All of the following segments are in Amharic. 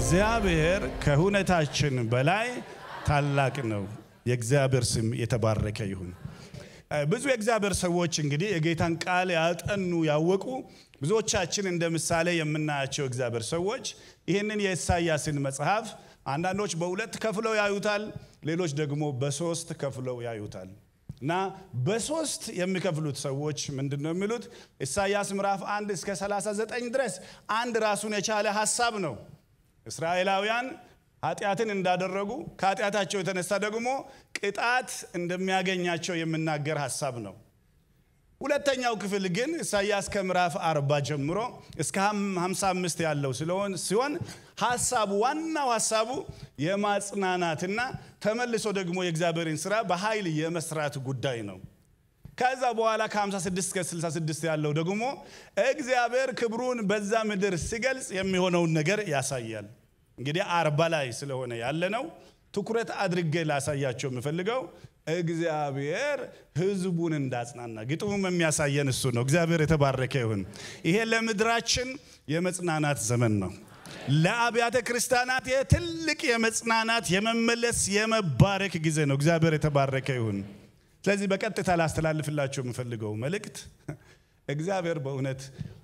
እግዚአብሔር ከሁኔታችን በላይ ታላቅ ነው። የእግዚአብሔር ስም የተባረከ ይሁን። ብዙ የእግዚአብሔር ሰዎች እንግዲህ የጌታን ቃል ያጠኑ ያወቁ፣ ብዙዎቻችን እንደ ምሳሌ የምናያቸው እግዚአብሔር ሰዎች ይህንን የኢሳያስን መጽሐፍ አንዳንዶች በሁለት ከፍለው ያዩታል፣ ሌሎች ደግሞ በሶስት ከፍለው ያዩታል። እና በሶስት የሚከፍሉት ሰዎች ምንድን ነው የሚሉት? ኢሳያስ ምዕራፍ 1 እስከ 39 ድረስ አንድ ራሱን የቻለ ሀሳብ ነው። እስራኤላውያን ኃጢአትን እንዳደረጉ ከኃጢአታቸው የተነሳ ደግሞ ቅጣት እንደሚያገኛቸው የሚናገር ሀሳብ ነው። ሁለተኛው ክፍል ግን ኢሳያስ ከምዕራፍ 40 ጀምሮ እስከ 55 ያለው ስለሆን ሲሆን ሀሳቡ ዋናው ሀሳቡ የማጽናናትና ተመልሶ ደግሞ የእግዚአብሔርን ስራ በኃይል የመስራት ጉዳይ ነው። ከዛ በኋላ ከ56 እስከ 66 ያለው ደግሞ እግዚአብሔር ክብሩን በዛ ምድር ሲገልጽ የሚሆነውን ነገር ያሳያል። እንግዲህ አርባ ላይ ስለሆነ ያለ ነው ትኩረት አድርጌ ላሳያቸው የምፈልገው እግዚአብሔር ሕዝቡን እንዳጽናና ግጥሙም የሚያሳየን እሱ ነው። እግዚአብሔር የተባረከ ይሁን። ይሄ ለምድራችን የመጽናናት ዘመን ነው። ለአብያተ ክርስቲያናት ትልቅ የመጽናናት የመመለስ የመባረክ ጊዜ ነው። እግዚአብሔር የተባረከ ይሁን። ስለዚህ በቀጥታ ላስተላልፍላቸው የምፈልገው መልእክት እግዚአብሔር በእውነት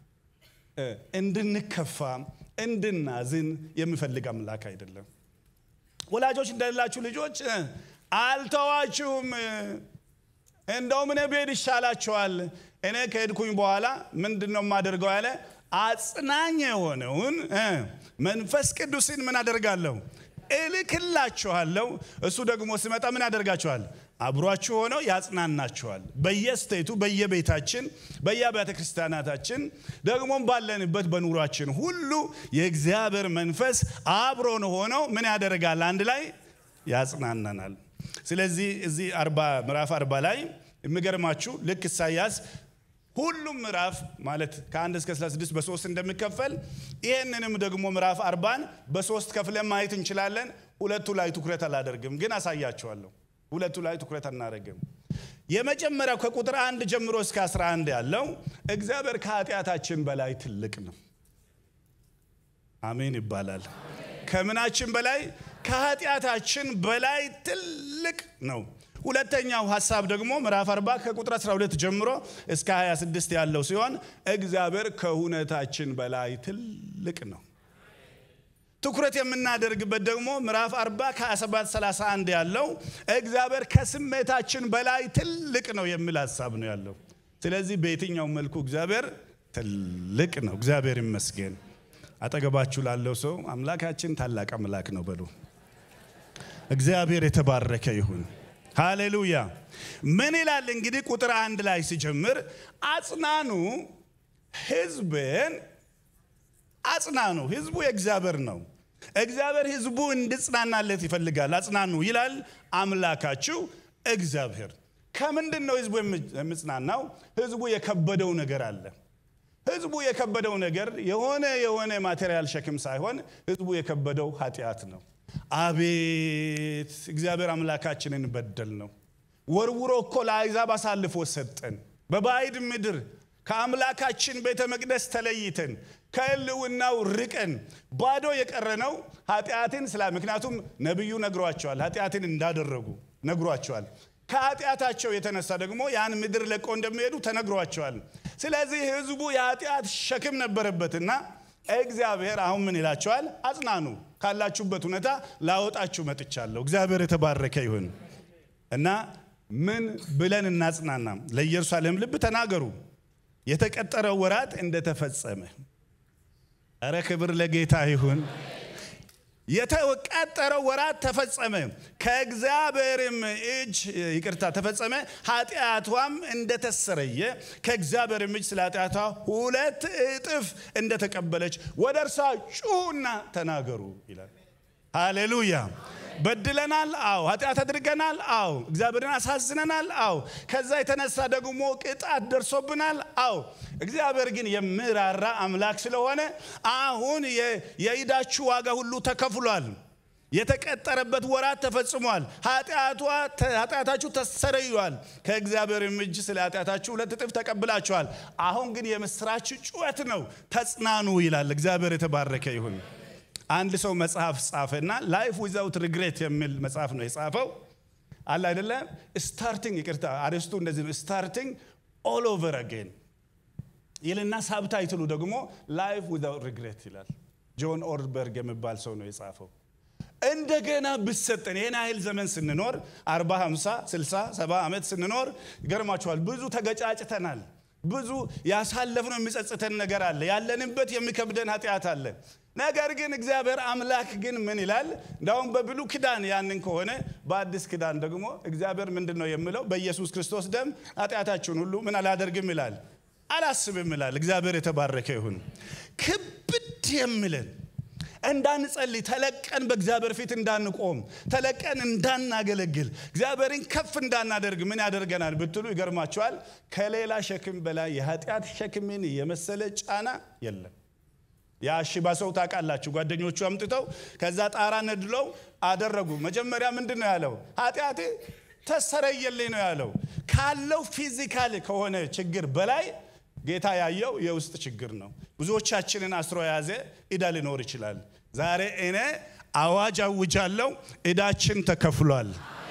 እንድንከፋ እንድናዝን የሚፈልግ አምላክ አይደለም። ወላጆች እንደሌላችሁ ልጆች አልተዋችሁም፣ እንደውም እኔ ብሄድ ይሻላችኋል። እኔ ከሄድኩኝ በኋላ ምንድን ነው የማደርገው ያለ አጽናኝ የሆነውን መንፈስ ቅዱስን ምን አደርጋለሁ እልክላችኋለሁ። እሱ ደግሞ ሲመጣ ምን ያደርጋችኋል? አብሯችሁ ሆነው ያጽናናችኋል። በየስቴቱ በየቤታችን በየአብያተ ክርስቲያናታችን ደግሞም ባለንበት በኑሯችን ሁሉ የእግዚአብሔር መንፈስ አብሮን ሆነው ምን ያደርጋል? አንድ ላይ ያጽናናናል። ስለዚህ እዚህ ምዕራፍ አርባ ላይ የሚገርማችሁ ልክ ኢሳያስ ሁሉም ምዕራፍ ማለት ከአንድ እስከ 36 በሶስት እንደሚከፈል ይህንንም ደግሞ ምዕራፍ አርባን በሶስት ከፍለን ማየት እንችላለን። ሁለቱ ላይ ትኩረት አላደርግም፣ ግን አሳያቸዋለሁ። ሁለቱ ላይ ትኩረት አናደርግም። የመጀመሪያው ከቁጥር አንድ ጀምሮ እስከ 11 ያለው እግዚአብሔር ከኃጢአታችን በላይ ትልቅ ነው። አሜን ይባላል። ከምናችን በላይ ከኃጢአታችን በላይ ትልቅ ነው። ሁለተኛው ሀሳብ ደግሞ ምዕራፍ 40 ከቁጥር 12 ጀምሮ እስከ 26 ያለው ሲሆን እግዚአብሔር ከሁነታችን በላይ ትልቅ ነው። ትኩረት የምናደርግበት ደግሞ ምዕራፍ 40 ከ27 31 ያለው እግዚአብሔር ከስሜታችን በላይ ትልቅ ነው የሚል ሀሳብ ነው ያለው። ስለዚህ በየትኛው መልኩ እግዚአብሔር ትልቅ ነው። እግዚአብሔር ይመስገን። አጠገባችሁ ላለው ሰው አምላካችን ታላቅ አምላክ ነው በሉ። እግዚአብሔር የተባረከ ይሁን። ሃሌሉያ። ምን ይላል እንግዲህ ቁጥር አንድ ላይ ሲጀምር አጽናኑ ሕዝብን አጽናኑ። ሕዝቡ የእግዚአብሔር ነው። እግዚአብሔር ሕዝቡ እንድጽናናለት ይፈልጋል። አጽናኑ ይላል አምላካችሁ እግዚአብሔር። ከምንድን ነው ሕዝቡ የምጽናናው? ሕዝቡ የከበደው ነገር አለ። ሕዝቡ የከበደው ነገር የሆነ የሆነ ማቴሪያል ሸክም ሳይሆን ሕዝቡ የከበደው ኃጢአት ነው። አቤት እግዚአብሔር አምላካችንን በደል ነው። ወርውሮ እኮ ለአሕዛብ አሳልፎ ሰጠን። በባዕድ ምድር ከአምላካችን ቤተ መቅደስ ተለይተን ከሕልውናው ርቀን ባዶ የቀረነው ኃጢአትን ስላ ምክንያቱም ነቢዩ ነግሯቸዋል፣ ኃጢአትን እንዳደረጉ ነግሯቸዋል። ከኃጢአታቸው የተነሳ ደግሞ ያን ምድር ለቆ እንደሚሄዱ ተነግሯቸዋል። ስለዚህ ሕዝቡ የኃጢአት ሸክም ነበረበትና እግዚአብሔር አሁን ምን ይላቸዋል? አጽናኑ፣ ካላችሁበት ሁኔታ ላወጣችሁ መጥቻለሁ። እግዚአብሔር የተባረከ ይሁን እና ምን ብለን እናጽናና? ለኢየሩሳሌም ልብ ተናገሩ፣ የተቀጠረው ወራት እንደተፈጸመ። እረ ክብር ለጌታ ይሁን። የተቀጠረው ወራት ተፈጸመ፣ ከእግዚአብሔርም እጅ ይቅርታ ተፈጸመ፣ ኃጢአቷም እንደተሰረየ ከእግዚአብሔርም እጅ ስለ ኃጢአቷ ሁለት እጥፍ እንደተቀበለች ወደ እርሷ ጩሁና ተናገሩ ይላል። ሃሌሉያ። በድለናል፣ አዎ። ኃጢአት አድርገናል፣ አዎ። እግዚአብሔርን አሳዝነናል፣ አዎ። ከዛ የተነሳ ደግሞ ቅጣት ደርሶብናል፣ አዎ። እግዚአብሔር ግን የሚራራ አምላክ ስለሆነ አሁን የዕዳችሁ ዋጋ ሁሉ ተከፍሏል። የተቀጠረበት ወራት ተፈጽሟል። ኃጢአታችሁ ተሰረዩዋል። ከእግዚአብሔር እጅ ስለ ኃጢአታችሁ ሁለት እጥፍ ተቀብላችኋል። አሁን ግን የምስራች ጩኸት ነው። ተጽናኑ ይላል። እግዚአብሔር የተባረከ ይሁን። አንድ ሰው መጽሐፍ ጻፈና ላይፍ ዊዛውት ሪግሬት የሚል መጽሐፍ ነው የጻፈው። አለ አይደለም ስታርቲንግ ይቅርታ አርስቱ እንደዚህ ነው ስታርቲንግ ኦል ኦቨር አጌን ይልና ሳብታይትሉ ደግሞ ላይፍ ዊዛውት ሪግሬት ይላል። ጆን ኦርበርግ የሚባል ሰው ነው የጻፈው። እንደገና ብሰጠን ይህን ያህል ዘመን ስንኖር 40 50 60 70 ዓመት ስንኖር ይገርማችኋል ብዙ ተገጫጭተናል ብዙ ያሳለፍነው የሚጸጽተን ነገር አለ ያለንበት የሚከብደን ኃጢአት አለ ነገር ግን እግዚአብሔር አምላክ ግን ምን ይላል እንዳውም በብሉ ኪዳን ያንን ከሆነ በአዲስ ኪዳን ደግሞ እግዚአብሔር ምንድን ነው የሚለው በኢየሱስ ክርስቶስ ደም ኃጢአታችሁን ሁሉ ምን አላደርግም ይላል አላስብም ይላል እግዚአብሔር የተባረከ ይሁን ክብድ የሚለን እንዳንጸልይ ተለቀን በእግዚአብሔር ፊት እንዳንቆም ተለቀን እንዳናገለግል እግዚአብሔርን ከፍ እንዳናደርግ ምን ያደርገናል ብትሉ ይገርማቸዋል። ከሌላ ሸክም በላይ የኃጢአት ሸክምን የመሰለ ጫና የለም። ያ ሽባ ሰው ታውቃላችሁ፣ ጓደኞቹ አምጥተው ከዛ ጣራ ነድለው አደረጉ። መጀመሪያ ምንድን ነው ያለው? ኃጢአቴ ተሰረየልኝ ነው ያለው። ካለው ፊዚካል ከሆነ ችግር በላይ ጌታ ያየው የውስጥ ችግር ነው። ብዙዎቻችንን አስሮ የያዘ ዕዳ ሊኖር ይችላል። ዛሬ እኔ አዋጅ አውጃለሁ፣ ዕዳችን ተከፍሏል።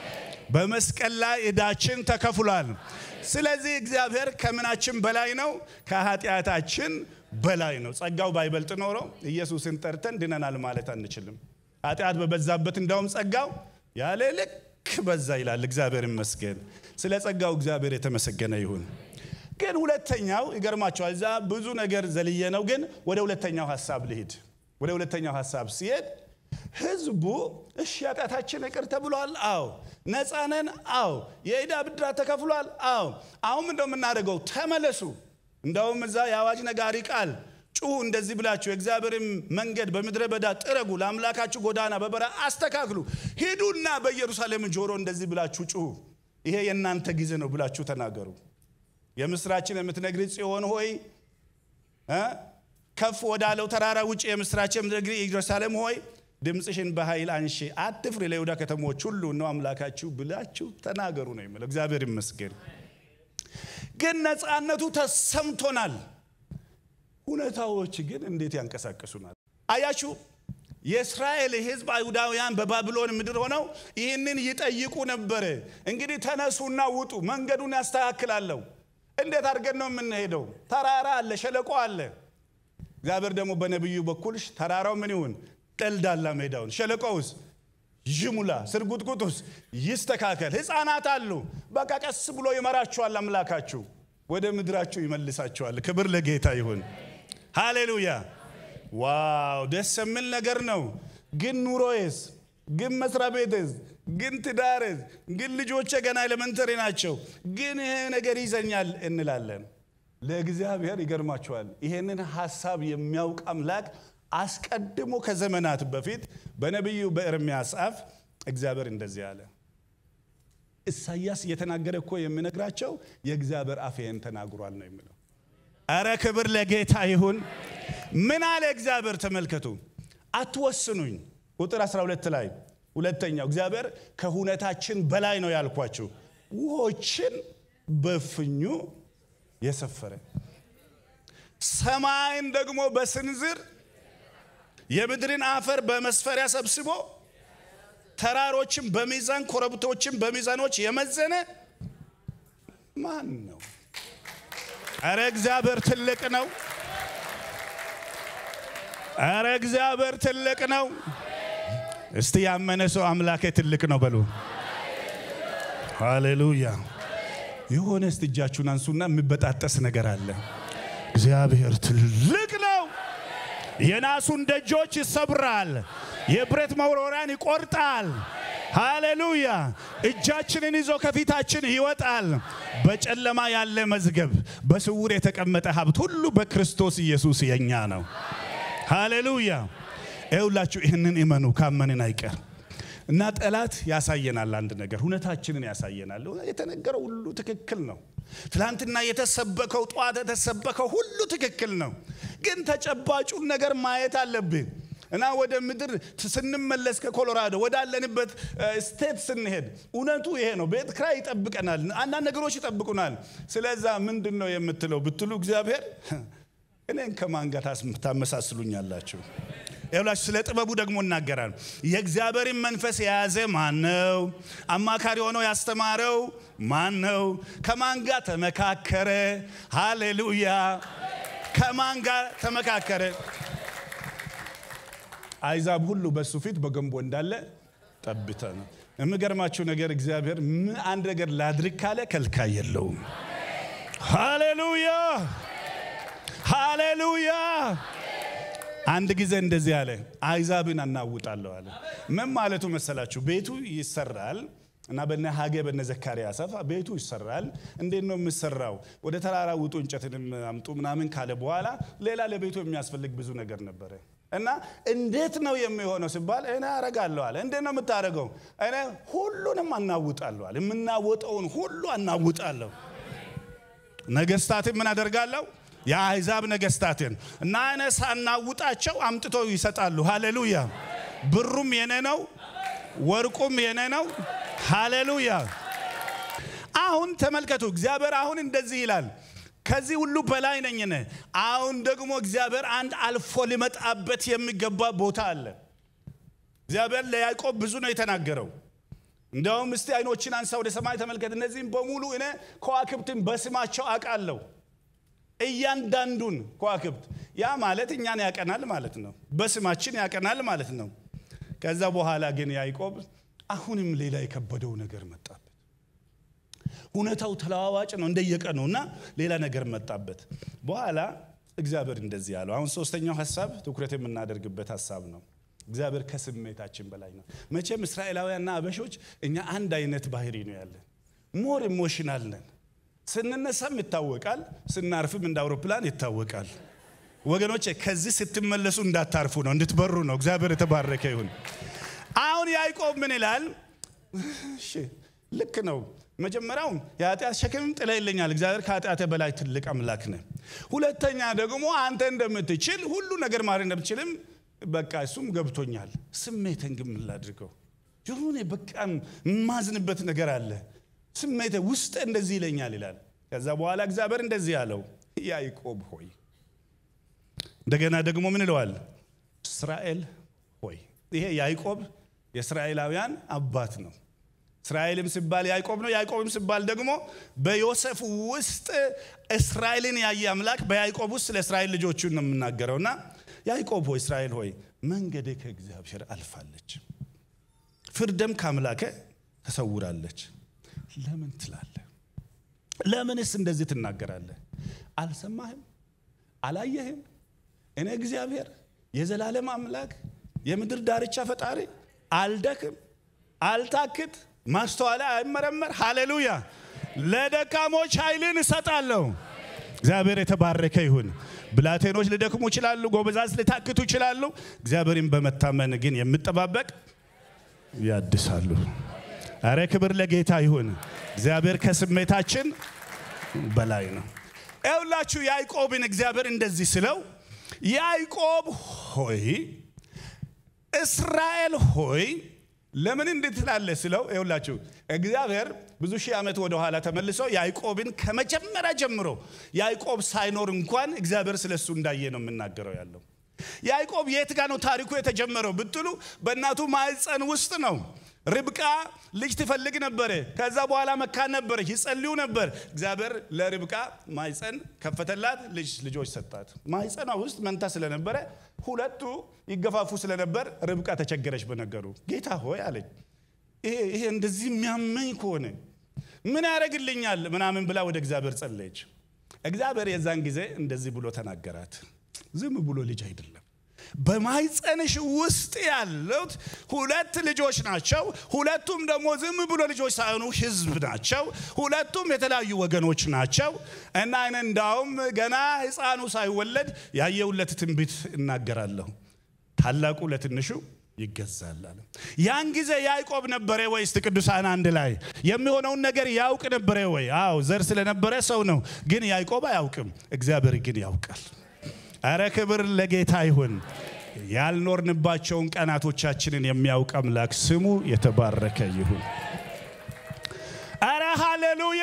በመስቀል ላይ ዕዳችን ተከፍሏል። ስለዚህ እግዚአብሔር ከምናችን በላይ ነው፣ ከኃጢአታችን በላይ ነው። ጸጋው ባይበልጥ ኖሮ ኢየሱስን ጠርተን ድነናል ማለት አንችልም። ኃጢአት በበዛበት እንዳውም ጸጋው ያለ ልክ በዛ ይላል። እግዚአብሔር ይመስገን። ስለ ጸጋው እግዚአብሔር የተመሰገነ ይሁን። ግን ሁለተኛው ይገርማቸዋል። እዛ ብዙ ነገር ዘልየ ነው። ግን ወደ ሁለተኛው ሀሳብ ልሂድ። ወደ ሁለተኛው ሀሳብ ሲሄድ ህዝቡ እሺ ኃጢአታችን ይቅር ተብሏል። አዎ ነፃ ነን። አዎ የዕዳ ብድራት ተከፍሏል። አዎ አሁን እንደው የምናደርገው ተመለሱ። እንደውም እዛ የአዋጅ ነጋሪ ቃል ጩሁ፣ እንደዚህ ብላችሁ የእግዚአብሔርን መንገድ በምድረ በዳ ጥረጉ፣ ለአምላካችሁ ጎዳና በበረሃ አስተካክሉ፣ ሂዱና በኢየሩሳሌም ጆሮ እንደዚህ ብላችሁ ጩሁ፣ ይሄ የእናንተ ጊዜ ነው ብላችሁ ተናገሩ። የምስራችን የምትነግሪ ጽዮን ሆይ ከፍ ወዳለው ተራራ ውጭ የምስራችን የምትነግሪ ኢየሩሳሌም ሆይ ድምፅሽን በኃይል አንሺ፣ አትፍሪ፣ ለይሁዳ ከተሞች ሁሉ ነው አምላካችሁ ብላችሁ ተናገሩ ነው የሚለው። እግዚአብሔር ይመስገን። ግን ነፃነቱ ተሰምቶናል። ሁኔታዎች ግን እንዴት ያንቀሳቅሱናል? አያችሁ፣ የእስራኤል ሕዝብ አይሁዳውያን በባቢሎን ምድር ሆነው ይህንን ይጠይቁ ነበረ። እንግዲህ ተነሱና ውጡ፣ መንገዱን ያስተካክላለሁ። እንዴት አድርገን ነው የምንሄደው? ተራራ አለ፣ ሸለቆ አለ። እግዚአብሔር ደግሞ በነቢዩ በኩል ተራራው ምን ይሁን? ጠልዳላ ሜዳውን፣ ሸለቆውስ ይሙላ፣ ስርጉጥጉጡስ ይስተካከል። ሕፃናት አሉ። በቃ ቀስ ብሎ ይመራችኋል። አምላካችሁ ወደ ምድራችሁ ይመልሳችኋል። ክብር ለጌታ ይሁን። ሃሌሉያ። ዋው ደስ የሚል ነገር ነው። ግን ኑሮዬስ፣ ግን መስሪያ ቤትስ፣ ግን ትዳርስ፣ ግን ልጆቼ ገና ኤሌመንተሪ ናቸው፣ ግን ይሄ ነገር ይዘኛል እንላለን። ለእግዚአብሔር ይገርማችኋል። ይሄንን ሀሳብ የሚያውቅ አምላክ አስቀድሞ ከዘመናት በፊት በነቢዩ በኤርምያስ አፍ እግዚአብሔር እንደዚህ አለ። ኢሳያስ እየተናገረ እኮ የሚነግራቸው የእግዚአብሔር አፍ ይሄን ተናግሯል ነው የሚለው። አረ ክብር ለጌታ ይሁን። ምን አለ እግዚአብሔር? ተመልከቱ። አትወስኑኝ። ቁጥር 12 ላይ ሁለተኛው እግዚአብሔር ከሁነታችን በላይ ነው ያልኳችሁ፣ ውሆችን በፍኙ የሰፈረ ሰማይን ደግሞ በስንዝር የምድርን አፈር በመስፈሪያ ሰብስቦ ተራሮችን በሚዛን ኮረብቶችን በሚዛኖች የመዘነ ማን ነው? አረ እግዚአብሔር ትልቅ ነው። አረ እግዚአብሔር ትልቅ ነው። እስቲ ያመነ ሰው አምላኬ ትልቅ ነው በሉ። ሃሌሉያ። የሆነ እስቲ እጃችሁን አንሱና የሚበጣጠስ ነገር አለ። እግዚአብሔር ትልቅ ነው። የናሱን ደጆች ይሰብራል፣ የብረት መወርወሪያን ይቆርጣል። ሃሌሉያ! እጃችንን ይዞ ከፊታችን ይወጣል። በጨለማ ያለ መዝገብ፣ በስውር የተቀመጠ ሀብት ሁሉ በክርስቶስ ኢየሱስ የኛ ነው። ሃሌሉያ! ይኸውላችሁ ይህንን እመኑ፣ ካመንን አይቀር እና ጠላት ያሳየናል። አንድ ነገር ሁነታችንን ያሳየናል። የተነገረው ሁሉ ትክክል ነው። ትላንትና የተሰበከው ጠዋት የተሰበከው ሁሉ ትክክል ነው። ግን ተጨባጩን ነገር ማየት አለብን እና ወደ ምድር ስንመለስ ከኮሎራዶ ወዳለንበት ስቴት ስንሄድ እውነቱ ይሄ ነው። ቤት ክራይ ይጠብቀናል፣ አንዳንድ ነገሮች ይጠብቁናል። ስለዛ ምንድን ነው የምትለው ብትሉ እግዚአብሔር እኔን ከማን ጋር ታመሳስሉኛላችሁ? ይኸውላችሁ ስለ ጥበቡ ደግሞ እናገራል። የእግዚአብሔርን መንፈስ የያዘ ማን ነው? አማካሪ ሆኖ ያስተማረው ማን ነው? ከማን ጋር ተመካከረ? ሃሌሉያ! ከማን ጋር ተመካከረ? አይዛብ ሁሉ በሱ ፊት በገንቦ እንዳለ ጠብተ ነው። የሚገርማችሁ ነገር እግዚአብሔር ምን አንድ ነገር ላድርግ ካለ ከልካይ የለውም። ሃሌሉያ ሃሌሉያ። አንድ ጊዜ እንደዚህ አለ፣ አይዛብን አናውጣለሁ አለ። ምን ማለቱ መሰላችሁ? ቤቱ ይሰራል እና በነ ሀጌ በነ ዘካርያስ አፍ ቤቱ ይሰራል። እንዴት ነው የምሰራው? ወደ ተራራ ውጡ፣ እንጨትንም አምጡ ምናምን ካለ በኋላ ሌላ ለቤቱ የሚያስፈልግ ብዙ ነገር ነበረ እና እንዴት ነው የሚሆነው ሲባል እኔ አረጋለሁ አለ። እንዴት ነው የምታደርገው? እኔ ሁሉንም አናውጣለሁ አለ። የምናወጠውን ሁሉ አናውጣለሁ። ነገስታትን ምን አደርጋለሁ? የአሕዛብ ነገስታትን እና እኔ ሳናውጣቸው አምጥተው ይሰጣሉ። ሃሌሉያ። ብሩም የኔ ነው፣ ወርቁም የኔ ነው። ሃሌሉያ። አሁን ተመልከቱ፣ እግዚአብሔር አሁን እንደዚህ ይላል ከዚህ ሁሉ በላይ ነኝ እኔ። አሁን ደግሞ እግዚአብሔር አንድ አልፎ ሊመጣበት የሚገባ ቦታ አለ። እግዚአብሔር ለያዕቆብ ብዙ ነው የተናገረው። እንዲያውም እስቲ አይኖችን አንሳ ወደ ሰማይ ተመልከት፣ እነዚህም በሙሉ እኔ ከዋክብትን በስማቸው አውቃለሁ። እያንዳንዱን ከዋክብት ያ ማለት እኛን ያቀናል ማለት ነው። በስማችን ያቀናል ማለት ነው። ከዛ በኋላ ግን ያዕቆብ አሁንም ሌላ የከበደው ነገር መጣበት። ሁኔታው ተለዋዋጭ ነው እንደየቀኑ እና ሌላ ነገር መጣበት። በኋላ እግዚአብሔር እንደዚህ ያለው አሁን ሶስተኛው ሀሳብ ትኩረት የምናደርግበት ሀሳብ ነው። እግዚአብሔር ከስሜታችን በላይ ነው። መቼም እስራኤላውያንና አበሾች እኛ አንድ አይነት ባህሪ ነው ያለን። ሞር ኢሞሽናል ነን። ስንነሳም ይታወቃል፣ ስናርፍም እንደ አውሮፕላን ይታወቃል። ወገኖቼ ከዚህ ስትመለሱ እንዳታርፉ ነው፣ እንድትበሩ ነው። እግዚአብሔር የተባረከ ይሁን። አሁን ያዕቆብ ምን ይላል? እሺ ልክ ነው። መጀመሪያው የኃጢአት ሸክምም ጥላ ይለኛል። እግዚአብሔር ከኃጢአት በላይ ትልቅ አምላክ ነህ። ሁለተኛ ደግሞ አንተ እንደምትችል ሁሉ ነገር ማድረግ እንደምትችልም በቃ እሱም ገብቶኛል። ስሜትን ግን ምን ላድርገው? የሆነ በቃ የማዝንበት ነገር አለ። ስሜት ውስጥ እንደዚህ ይለኛል ይላል። ከዛ በኋላ እግዚአብሔር እንደዚህ ያለው ያዕቆብ ሆይ እንደገና ደግሞ ምን ይለዋል? እስራኤል ሆይ። ይሄ ያዕቆብ የእስራኤላውያን አባት ነው። እስራኤልም ሲባል ያዕቆብ ነው። ያዕቆብም ሲባል ደግሞ በዮሴፍ ውስጥ እስራኤልን ያየ አምላክ በያዕቆብ ውስጥ ለእስራኤል ልጆቹን ነው የምናገረው እና ያዕቆብ ሆይ እስራኤል ሆይ መንገዴ ከእግዚአብሔር አልፋለች፣ ፍርደም ከአምላከ ተሰውራለች። ለምን ትላለህ? ለምንስ እንደዚህ ትናገራለህ? አልሰማህም? አላየህም? እኔ እግዚአብሔር የዘላለም አምላክ የምድር ዳርቻ ፈጣሪ አልደክም፣ አልታክት፣ ማስተዋላ አይመረመር። ሃሌሉያ! ለደካሞች ኃይልን እሰጣለሁ። እግዚአብሔር የተባረከ ይሁን። ብላቴኖች ሊደክሙ ይችላሉ፣ ጎበዛዝ ሊታክቱ ይችላሉ። እግዚአብሔርን በመታመን ግን የምጠባበቅ ያድሳሉ። አረ ክብር ለጌታ ይሁን። እግዚአብሔር ከስሜታችን በላይ ነው። ይኸውላችሁ ያዕቆብን እግዚአብሔር እንደዚህ ስለው ያዕቆብ ሆይ እስራኤል ሆይ ለምን እንዴት ትላለህ ስለው ይኸውላችሁ እግዚአብሔር ብዙ ሺህ ዓመት ወደ ኋላ ተመልሶ ያዕቆብን ከመጀመሪያ ጀምሮ ያዕቆብ ሳይኖር እንኳን እግዚአብሔር ስለሱ እንዳየ ነው የምናገረው ያለው ያዕቆብ የት ጋ ነው ታሪኩ የተጀመረው ብትሉ በእናቱ ማዕፀን ውስጥ ነው ርብቃ ልጅ ትፈልግ ነበረ ከዛ በኋላ መካን ነበረች ይጸልዩ ነበር እግዚአብሔር ለርብቃ ማዕፀን ከፈተላት ልጅ ልጆች ሰጣት ማዕፀኗ ውስጥ መንታ ስለነበረ ሁለቱ ይገፋፉ ስለነበር ርብቃ ተቸገረች በነገሩ ጌታ ሆይ አለኝ ይሄ እንደዚህ የሚያመኝ ከሆነ ምን ያደረግልኛል ምናምን ብላ ወደ እግዚአብሔር ጸለየች እግዚአብሔር የዛን ጊዜ እንደዚህ ብሎ ተናገራት ዝም ብሎ ልጅ አይደለም በማይፀንሽ ውስጥ ያሉት ሁለት ልጆች ናቸው ሁለቱም ደግሞ ዝም ብሎ ልጆች ሳይሆኑ ህዝብ ናቸው ሁለቱም የተለያዩ ወገኖች ናቸው እና አይነ እንዳውም ገና ህፃኑ ሳይወለድ ያየውለት ትንቢት እናገራለሁ ታላቁ ለትንሹ ይገዛል አለ ያን ጊዜ ያዕቆብ ነበረ ወይ እስቲ ቅዱሳን አንድ ላይ የሚሆነውን ነገር ያውቅ ነበረ ወይ አዎ ዘር ስለነበረ ሰው ነው ግን ያዕቆብ አያውቅም እግዚአብሔር ግን ያውቃል አረ ክብር ለጌታ ይሁን ያልኖርንባቸውን ቀናቶቻችንን የሚያውቅ አምላክ ስሙ የተባረከ ይሁን አረ ሃሌሉያ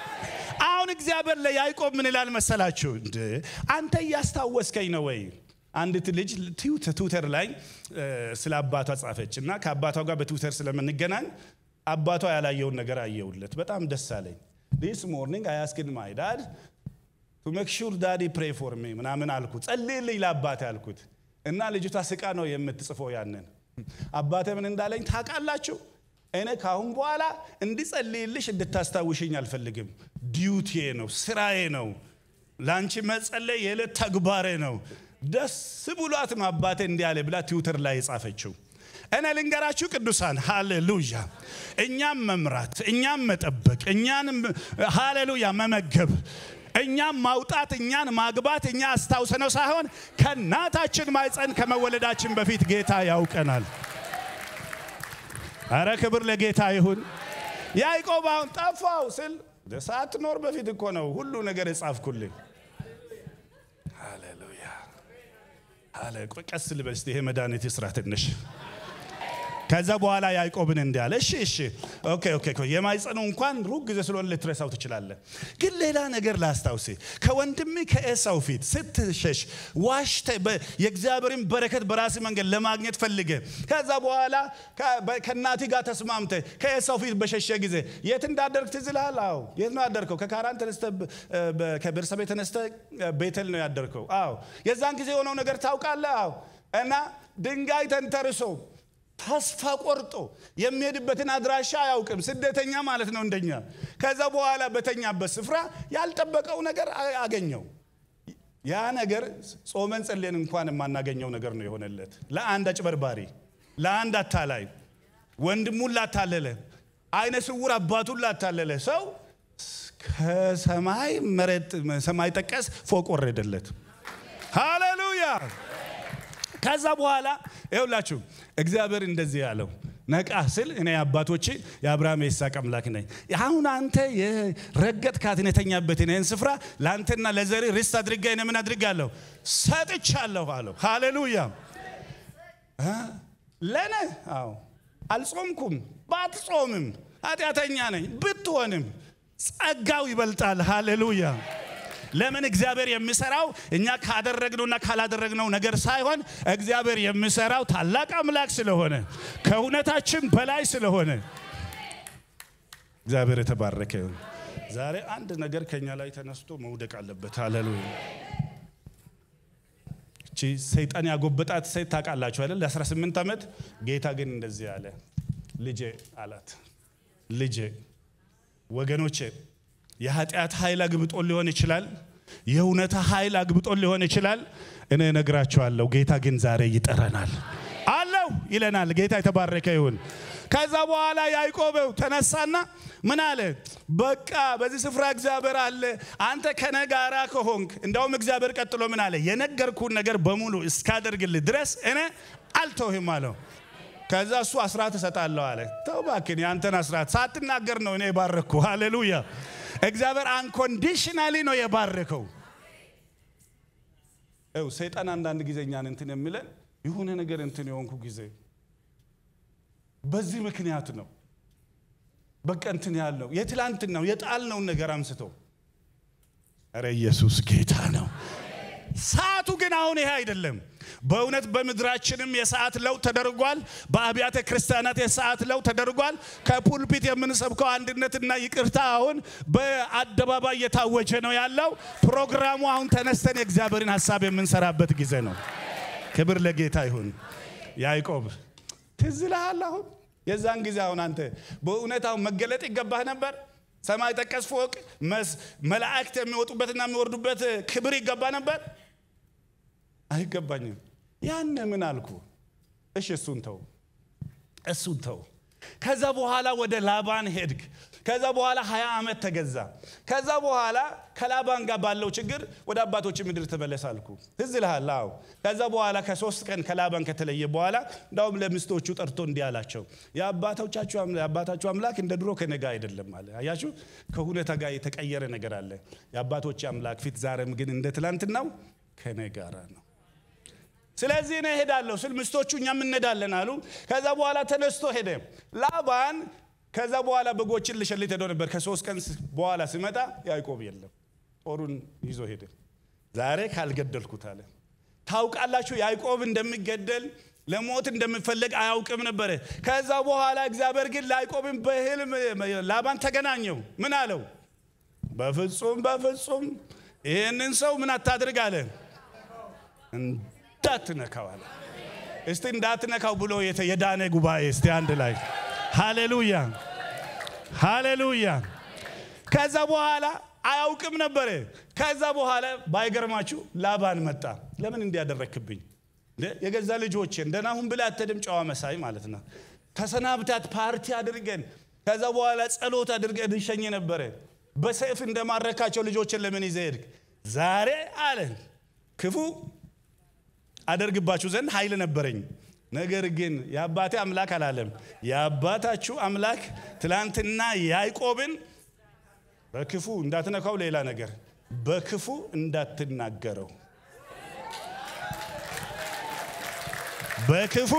አሁን እግዚአብሔር ለያዕቆብ ምን ይላል መሰላችሁ እንደ አንተ እያስታወስከኝ ነው ወይ አንዲት ልጅ ትዊተር ላይ ስለ አባቷ ጻፈች እና ከአባቷ ጋር በትዊተር ስለምንገናኝ አባቷ ያላየውን ነገር አየውለት። በጣም ደስ አለኝ። ዲስ ሞርኒንግ አይ አስክድ ማይ ዳድ ቱ ሜክ ሹር ዳዲ ፕሬ ፎር ሚ ምናምን አልኩት። ጸልይልኝ ለአባቴ አልኩት እና ልጅቷ ስቃ ነው የምትጽፈው ያንን አባቴ ምን እንዳለኝ ታውቃላችሁ? እኔ ካሁን በኋላ እንዲጸልይልሽ እንድታስታውሽኝ አልፈልግም። ዲዩቲዬ ነው፣ ስራዬ ነው። ለአንቺ መጸለይ የዕለት ተግባሬ ነው። ደስ ብሏት ነው አባቴ እንዲህ አለ ብላ ትዊተር ላይ የጻፈችው። እኔ ልንገራችሁ ቅዱሳን፣ ሃሌሉያ። እኛም መምራት፣ እኛም መጠበቅ፣ እኛን ሃሌሉያ መመገብ እኛም ማውጣት እኛን ማግባት እኛ አስታውሰነው ሳይሆን ከእናታችን ማይፀን ከመወለዳችን በፊት ጌታ ያውቀናል። አረ ክብር ለጌታ ይሁን። ያዕቆብ አሁን ጠፋው ስል ሳትኖር በፊት እኮ ነው ሁሉ ነገር የጻፍኩልኝ። ሃሌሉያ አለ። ቀስ ልበል እስቲ ይሄ መድኃኒት ይስራ ትንሽ ከዛ በኋላ ያዕቆብን እንዲህ አለ። እሺ እሺ ኦኬ ኦኬ የማይጸኑ እንኳን ሩቅ ጊዜ ስለሆነ ልትረሳው ትችላለህ። ግን ሌላ ነገር ላስታውስ። ከወንድም ከኤሳው ፊት ስትሸሽ ዋሽተ የእግዚአብሔርን በረከት በራስ መንገድ ለማግኘት ፈልገ ከዛ በኋላ ከእናቲ ጋር ተስማምተ ከኤሳው ፊት በሸሸ ጊዜ የት እንዳደርግ ትዝ ይልሃል? አዎ የት ነው ያደርከው? ከካራን ተነስተ ከቤርሳቤ ተነስተ ቤተል ነው ያደርከው። አዎ የዛን ጊዜ የሆነው ነገር ታውቃለህ? አዎ እና ድንጋይ ተንተርሶ ተስፋ ቆርጦ የሚሄድበትን አድራሻ አያውቅም። ስደተኛ ማለት ነው እንደኛ። ከዛ በኋላ በተኛበት ስፍራ ያልጠበቀው ነገር አገኘው። ያ ነገር ጾመን ጸሌን እንኳን የማናገኘው ነገር ነው የሆነለት። ለአንድ አጭበርባሪ፣ ለአንድ አታላይ፣ ወንድሙን ላታለለ፣ አይነ ስውር አባቱን ላታለለ ሰው ከሰማይ መሬት ሰማይ ጠቀስ ፎቅ ወረደለት። ሃሌሉያ። ከዛ በኋላ ይኸውላችሁ እግዚአብሔር እንደዚህ ያለው ነቃ ስል እኔ አባቶች የአብርሃም የይስሐቅ አምላክ ነኝ። አሁን አንተ የረገጥካትን የተኛበትን ይህን ስፍራ ለአንተና ለዘሪ ርስት አድርጋ እኔ ምን አድርጋለሁ ሰጥቻለሁ አለው። ሃሌሉያ ለነ አዎ አልጾምኩም፣ ባትጾምም ኃጢአተኛ ነኝ ብትሆንም ጸጋው ይበልጣል። ሃሌሉያ ለምን እግዚአብሔር የሚሰራው እኛ ካደረግነውና ካላደረግነው ነገር ሳይሆን እግዚአብሔር የሚሰራው ታላቅ አምላክ ስለሆነ ከእውነታችን በላይ ስለሆነ እግዚአብሔር የተባረከ ይሁን። ዛሬ አንድ ነገር ከኛ ላይ ተነስቶ መውደቅ አለበት። ሃሌሉያ። እቺ ሰይጣን ያጎበጣት ሴት ታውቃላችሁ አይደል? ለ18 ዓመት ጌታ ግን እንደዚህ አለ፣ ልጄ አላት። ልጄ ወገኖቼ የኃጢአት ኃይል አግብጦን ሊሆን ይችላል። የእውነታ ኃይል አግብጦን ሊሆን ይችላል። እኔ እነግራችኋለሁ፣ ጌታ ግን ዛሬ ይጠረናል አለው ይለናል። ጌታ የተባረከ ይሁን። ከዛ በኋላ ያዕቆብ ተነሳና ምን አለ? በቃ በዚህ ስፍራ እግዚአብሔር አለ። አንተ ከነ ጋራ ከሆንክ እንደውም እግዚአብሔር ቀጥሎ ምን አለ? የነገርኩን ነገር በሙሉ እስካደርግልህ ድረስ እኔ አልተውህም አለው። ከዛ እሱ አስራት እሰጣለሁ አለ። ተው እባክህን የአንተን አስራት ሳትናገር ነው እኔ የባረኩ። ሃሌሉያ እግዚአብሔር አንኮንዲሽናሊ ነው የባረከው። ው ሰይጣን አንዳንድ ጊዜ እኛን እንትን የሚለን የሆነ ነገር እንትን የሆንኩ ጊዜ በዚህ ምክንያት ነው በቃ እንትን ያለው የትላንትናው የጣልነውን ነገር አንስቶ ኧረ ኢየሱስ ጌታ ነው። ሰዓቱ ግን አሁን ይሄ አይደለም። በእውነት በምድራችንም የሰዓት ለውጥ ተደርጓል። በአብያተ ክርስቲያናት የሰዓት ለውጥ ተደርጓል። ከፑልፒት የምንሰብከው አንድነትና ይቅርታ አሁን በአደባባይ እየታወጀ ነው ያለው። ፕሮግራሙ አሁን ተነስተን የእግዚአብሔርን ሀሳብ የምንሰራበት ጊዜ ነው። ክብር ለጌታ ይሁን። ያዕቆብ ትዝ ይልሃል? አሁን የዛን ጊዜ አሁን አንተ በእውነት አሁን መገለጥ ይገባህ ነበር። ሰማይ ጠቀስ ፎቅ መላእክት የሚወጡበትና የሚወርዱበት ክብር ይገባ ነበር። አይገባኝም። ያን ምን አልኩ? እሺ እሱን ተው፣ እሱን ተው። ከዛ በኋላ ወደ ላባን ሄድክ። ከዛ በኋላ ሀያ ዓመት ተገዛ። ከዛ በኋላ ከላባን ጋር ባለው ችግር ወደ አባቶች ምድር ተመለስ አልኩ። ትዝ ይልሃል? አዎ። ከዛ በኋላ ከሶስት ቀን ከላባን ከተለየ በኋላ እንዳውም ለሚስቶቹ ጠርቶ እንዲህ አላቸው፣ የአባታችሁ አምላክ እንደ ድሮ ከኔ ጋር አይደለም አለ። አያችሁ፣ ከሁኔታ ጋር የተቀየረ ነገር አለ። የአባቶች አምላክ ፊት ዛሬም ግን እንደ ትላንትናው ከኔ ጋር ነው። ስለዚህ እኔ እሄዳለሁ ስል ሚስቶቹ እኛም እንሄዳለን አሉ። ከዛ በኋላ ተነስቶ ሄደ ላባን። ከዛ በኋላ በጎችን ልሸልት ሄዶ ነበር። ከሶስት ቀን በኋላ ሲመጣ ያዕቆብ የለም፣ ጦሩን ይዞ ሄደ። ዛሬ ካልገደልኩት አለ ታውቃላችሁ ያዕቆብ እንደሚገደል ለሞት እንደሚፈለግ አያውቅም ነበረ። ከዛ በኋላ እግዚአብሔር ግን ለያዕቆብን በህልም ላባን ተገናኘው። ምን አለው? በፍጹም በፍጹም ይህንን ሰው ምን አታድርግ አለ፣ እንዳትነካው አለ። እስቲ እንዳትነካው ብሎ የዳነ ጉባኤ እስቲ አንድ ላይ ሃሌሉያ ሃሌሉያ። ከዛ በኋላ አያውቅም ነበረ። ከዛ በኋላ ባይገርማችሁ ላባን መጣ። ለምን እንዲያደረክብኝ የገዛ ልጆቼን ደህና ሁን ብለህ አትሄድም? ጨዋ መሳይ ማለት ነው። ተሰናብታት ፓርቲ አድርገን ከዛ በኋላ ጸሎት አድርገን እንሸኝ ነበረ። በሰይፍ እንደማረካቸው ልጆችን ለምን ይዘህ ሄድክ? ዛሬ አለ ክፉ አደርግባችሁ ዘንድ ኃይል ነበረኝ። ነገር ግን የአባቴ አምላክ አላለም። የአባታችሁ አምላክ ትላንትና ያዕቆብን በክፉ እንዳትነካው፣ ሌላ ነገር በክፉ እንዳትናገረው በክፉ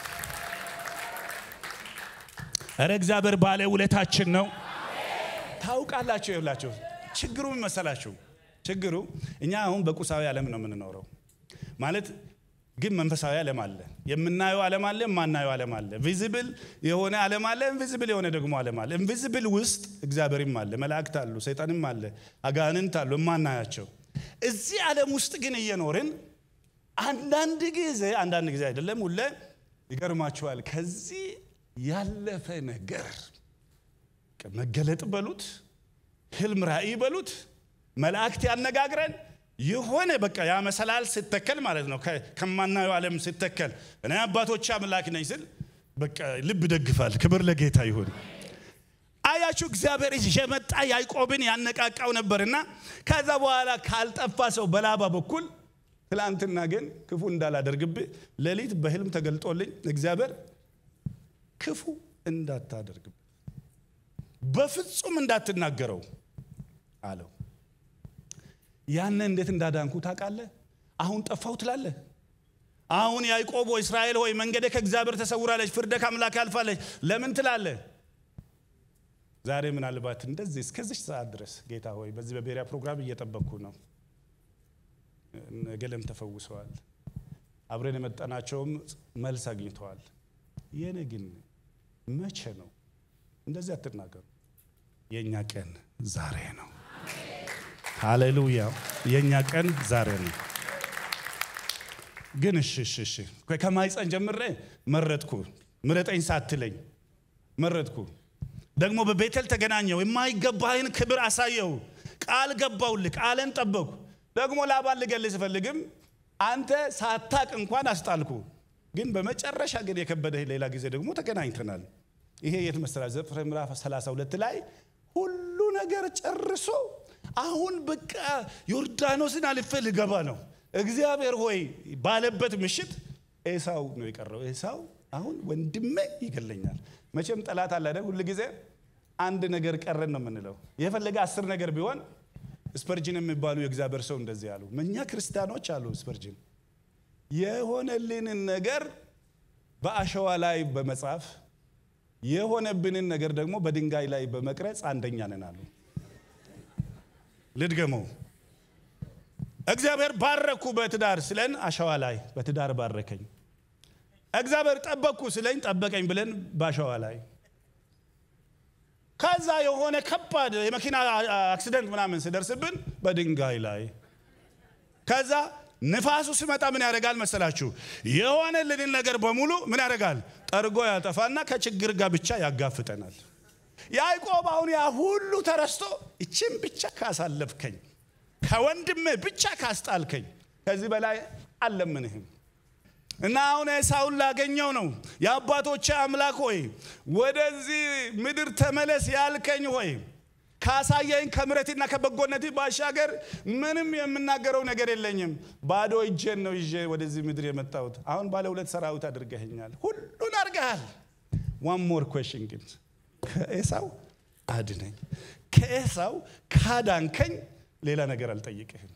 እረ እግዚአብሔር ባለ ውለታችን ነው። ታውቃላችሁ፣ ይላችሁ ችግሩ ምን መሰላችሁ? ችግሩ እኛ አሁን በቁሳዊ ዓለም ነው የምንኖረው ማለት ግን መንፈሳዊ ዓለም አለ። የምናየው ዓለም አለ፣ የማናየው ዓለም አለ። ቪዚብል የሆነ ዓለም አለ፣ ኢንቪዚብል የሆነ ደግሞ ዓለም አለ። ኢንቪዚብል ውስጥ እግዚአብሔርም አለ፣ መላእክት አሉ፣ ሰይጣንም አለ፣ አጋንንት አሉ፣ የማናያቸው። እዚህ ዓለም ውስጥ ግን እየኖርን አንዳንድ ጊዜ አንዳንድ ጊዜ አይደለም ሁሌ ይገርማችኋል። ከዚህ ያለፈ ነገር መገለጥ በሉት ህልም ራእይ በሉት መላእክት ያነጋግረን የሆነ በቃ ያ መሰላል ሲተከል ማለት ነው። ከማናየው ዓለም ሲተከል እኔ አባቶች አምላክ ነኝ ስል በቃ ልብ ደግፋል። ክብር ለጌታ ይሁን። አያችሁ እግዚአብሔር እየመጣ ያዕቆብን ያነቃቃው ነበርና ከዛ በኋላ ካልጠፋ ሰው በላባ በኩል ትላንትና ግን ክፉ እንዳላደርግብህ ሌሊት በህልም ተገልጦልኝ እግዚአብሔር ክፉ እንዳታደርግብህ በፍጹም እንዳትናገረው አለው። ያነ እንዴት እንዳዳንኩ ታውቃለህ? አሁን ጠፋው ትላለህ። አሁን ያዕቆብ ሆይ እስራኤል ሆይ መንገደ ከእግዚአብሔር ተሰውራለች፣ ፍርደ ከአምላክ ያልፋለች ለምን ትላለህ? ዛሬ ምናልባት እንደዚህ እስከዚች ሰዓት ድረስ ጌታ ሆይ በዚህ በቤሪያ ፕሮግራም እየጠበቅኩ ነው። ገለም ተፈውሰዋል። አብረን የመጠናቸውም መልስ አግኝተዋል። የኔ ግን መቼ ነው? እንደዚህ አትናገሩ። የእኛ ቀን ዛሬ ነው። ሃሌሉያ! የእኛ ቀን ዛሬ ነው። ግን እሺ እሺ እሺ ከማይፀን ጀምሬ መረጥኩ። ምረጠኝ ሳትለኝ መረጥኩ። ደግሞ በቤተል ተገናኘው። የማይገባህን ክብር አሳየው። ቃል ገባውልህ። ቃልን ጠበቁ። ደግሞ ላባን ልገልህ ስፈልግም አንተ ሳታቅ እንኳን አስጣልኩ። ግን በመጨረሻ ግን የከበደህ ሌላ ጊዜ ደግሞ ተገናኝተናል። ይሄ የት መሰላችሁ? ዘፍጥረት ምዕራፍ 32 ላይ ሁሉ ነገር ጨርሶ አሁን በቃ ዮርዳኖስን አልፌ ልገባ ነው እግዚአብሔር ሆይ ባለበት ምሽት ኤሳው ነው የቀረው። ኤሳው አሁን ወንድሜ ይገለኛል። መቼም ጠላት አለ አይደል? ሁል ጊዜ አንድ ነገር ቀረን ነው የምንለው። የፈለገ አስር ነገር ቢሆን ስፐርጅን የሚባሉ የእግዚአብሔር ሰው እንደዚህ አሉ። እኛ ክርስቲያኖች አሉ ስፐርጅን የሆነልንን ነገር በአሸዋ ላይ በመጻፍ የሆነብንን ነገር ደግሞ በድንጋይ ላይ በመቅረጽ አንደኛ ነን አሉ። ልድገመው። እግዚአብሔር ባረኩ በትዳር ስለን አሸዋ ላይ በትዳር ባረከኝ። እግዚአብሔር ጠበቅኩ ስለኝ ጠበቀኝ ብለን በአሸዋ ላይ ከዛ የሆነ ከባድ የመኪና አክሲደንት ምናምን ሲደርስብን በድንጋይ ላይ ከዛ ንፋሱ ሲመጣ ምን ያደርጋል መሰላችሁ? የሆነልንን ነገር በሙሉ ምን ያደርጋል? ጠርጎ ያጠፋና ከችግር ጋር ብቻ ያጋፍጠናል። ያዕቆብ አሁን ያ ሁሉ ተረስቶ ይችን ብቻ ካሳለፍከኝ፣ ከወንድሜ ብቻ ካስጣልከኝ ከዚህ በላይ አልለምንህም። እና አሁን ኤሳውን ላገኘው ነው። የአባቶቼ አምላክ ሆይ ወደዚህ ምድር ተመለስ ያልከኝ ሆይ ካሳየኝ ከምረትና ከበጎነት ባሻገር ምንም የምናገረው ነገር የለኝም። ባዶ እጄን ነው ይዤ ወደዚህ ምድር የመጣሁት። አሁን ባለ ሁለት ሰራዊት አድርገኸኛል፣ ሁሉን አድርገሃል። ዋን ሞር ኩዌሽን ግን ከኤሳው አድነኝ። ከኤሳው ካዳንከኝ ሌላ ነገር አልጠይቅህም።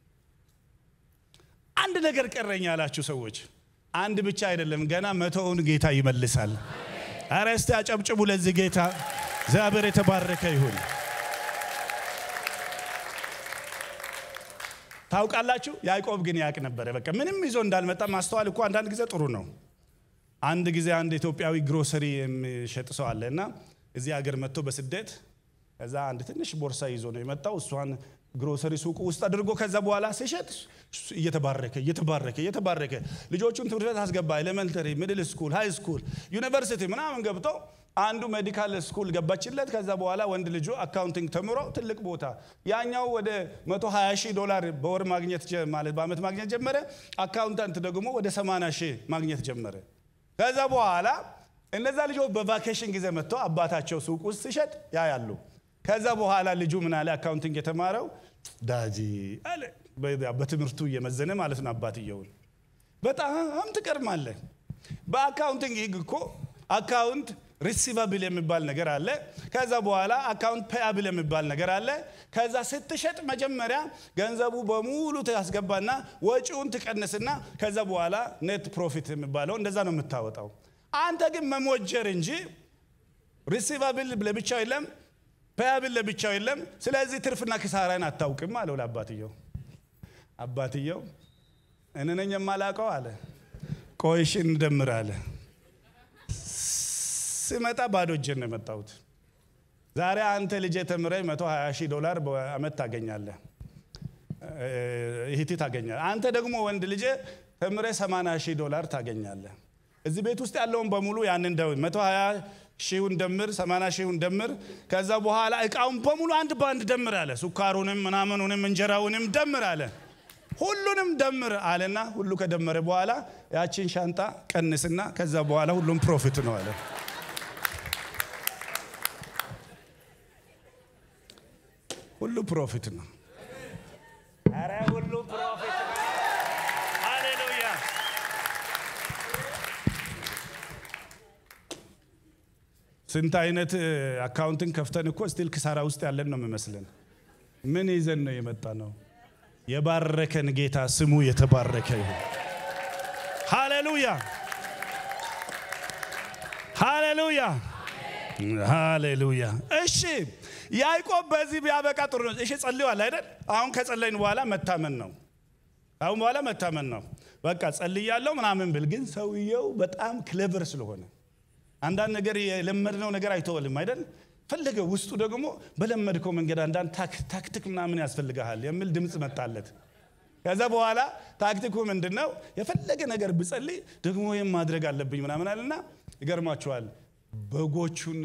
አንድ ነገር ቀረኝ ያላችሁ ሰዎች አንድ ብቻ አይደለም፣ ገና መቶውን ጌታ ይመልሳል። አረ እስቲ አጨብጭቡ ለዚህ ጌታ። እግዚአብሔር የተባረከ ይሁን። ታውቃላችሁ። ያዕቆብ ግን ያውቅ ነበረ። በቃ ምንም ይዞ እንዳልመጣ ማስተዋል እኮ አንዳንድ ጊዜ ጥሩ ነው። አንድ ጊዜ አንድ ኢትዮጵያዊ ግሮሰሪ የሚሸጥ ሰው አለ እና እዚህ ሀገር መጥቶ በስደት ከዛ አንድ ትንሽ ቦርሳ ይዞ ነው የመጣው። እሷን ግሮሰሪ ሱቁ ውስጥ አድርጎ ከዛ በኋላ ሲሸጥ እየተባረከ እየተባረከ እየተባረከ ልጆቹን ትምህርት ቤት አስገባ። ኤሌመንተሪ፣ ሚድል ስኩል፣ ሃይ ስኩል፣ ዩኒቨርሲቲ ምናምን ገብቶ አንዱ ሜዲካል ስኩል ገባችለት። ከዛ በኋላ ወንድ ልጁ አካውንቲንግ ተምሮ ትልቅ ቦታ፣ ያኛው ወደ 120 ሺህ ዶላር በወር ማግኘት ማለት በአመት ማግኘት ጀመረ። አካውንታንት ደግሞ ወደ 80 ሺህ ማግኘት ጀመረ። ከዛ በኋላ እነዛ ልጆች በቫኬሽን ጊዜ መጥተው አባታቸው ሱቅ ውስጥ ሲሸጥ ያያሉ። ከዛ በኋላ ልጁ ምን አለ? አካውንቲንግ የተማረው ዳጂ አለ። በትምህርቱ እየመዘነ ማለት ነው አባትየውን። በጣም ትቀርማለህ። በአካውንቲንግ ህግ እኮ አካውንት ሪሲቫብል የሚባል ነገር አለ። ከዛ በኋላ አካውንት ፔያብል የሚባል ነገር አለ። ከዛ ስትሸጥ መጀመሪያ ገንዘቡ በሙሉ ታስገባና ወጪውን ትቀንስና ከዛ በኋላ ኔት ፕሮፊት የሚባለው እንደዛ ነው የምታወጣው። አንተ ግን መሞጀር እንጂ ሪሲቫብል ለብቻው የለም፣ ፔያብል ለብቻው የለም። ስለዚህ ትርፍና ኪሳራን አታውቅም አለው ለአባትየው። አባትየው እኔ ነኝ የማላውቀው አለ። ቆይሽ እንደምር አለ። ስመጣ ባዶ እጄን ነው የመጣሁት። ዛሬ አንተ ልጄ ተምረህ 120 ሺህ ዶላር በአመት ታገኛለህ፣ ይህቲ ታገኛለህ። አንተ ደግሞ ወንድ ልጄ ተምረህ 80 ሺህ ዶላር ታገኛለህ። እዚህ ቤት ውስጥ ያለውን በሙሉ ያንን ደው 120 ሺውን ደምር፣ 80 ሺውን ደምር። ከዛ በኋላ እቃውን በሙሉ አንድ በአንድ ደምር አለ። ሱካሩንም ምናምኑንም እንጀራውንም ደምር አለ። ሁሉንም ደምር አለና ሁሉ ከደመረ በኋላ ያችን ሻንጣ ቀንስና ከዛ በኋላ ሁሉም ፕሮፊት ነው አለ። ሁሉ ፕሮፊት ነው። ኧረ ሁሉ ፕሮፊት ነው። ሃሌሉያ። ስንት አይነት አካውንትን ከፍተን እኮ ስቲል ክሳራ ውስጥ ያለን ነው የሚመስለን። ምን ይዘን ነው የመጣ ነው? የባረከን ጌታ ስሙ የተባረከ ይሁን። ሃሌሉያ ሃሌሉያ ሃሌሉያ። እሺ ያዕቆብ በዚህ ቢያበቃ ጥሩ ነው። እሺ ጸልዋል አይደል? አሁን ከጸለይን በኋላ መታመን ነው። አሁን በኋላ መታመን ነው። በቃ ጸልያለሁ ምናምን ብል ግን ሰውየው በጣም ክሌቨር ስለሆነ አንዳንድ ነገር የለመድነው ነገር አይተወልም አይደል? ፈለገ ውስጡ ደግሞ በለመድከው መንገድ አንዳንድ ታክቲክ ምናምን ያስፈልግሃል የሚል ድምፅ መጣለት። ከዛ በኋላ ታክቲኩ ምንድን ነው? የፈለገ ነገር ብጸልይ ደግሞ ይህም ማድረግ አለብኝ ምናምን አለና ይገርማችኋል። በጎቹን፣